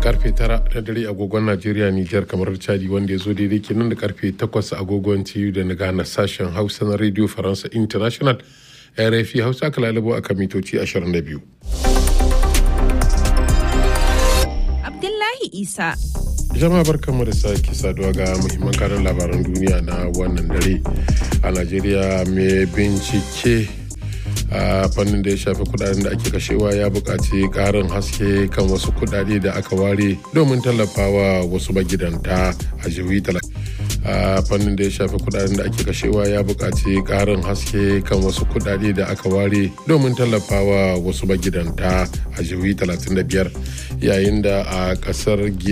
karfe tara na dare agogon najeriya nijar kamar chadi wanda ya zo daidai kenan da karfe takwas agogon tiyu da na gana sashen hausa na radio faransa international rfi hausa aka lalabo a kan mitoci 22 abdullahi isa jama'a barkanmu da sake saduwa ga muhimman karin labaran duniya na wannan dare a najeriya mai bincike a fannin da ya shafi kudaden da ake kashewa ya buƙaci ƙarin haske kan wasu kudade da aka ware domin tallafawa wasu magidanta a jihohi a fannin da ya shafi kudaden da ake kashewa ya buƙaci ƙarin haske kan wasu kudade da aka ware domin tallafawa wasu magidanta a jihohi 35 yayin da a ƙasar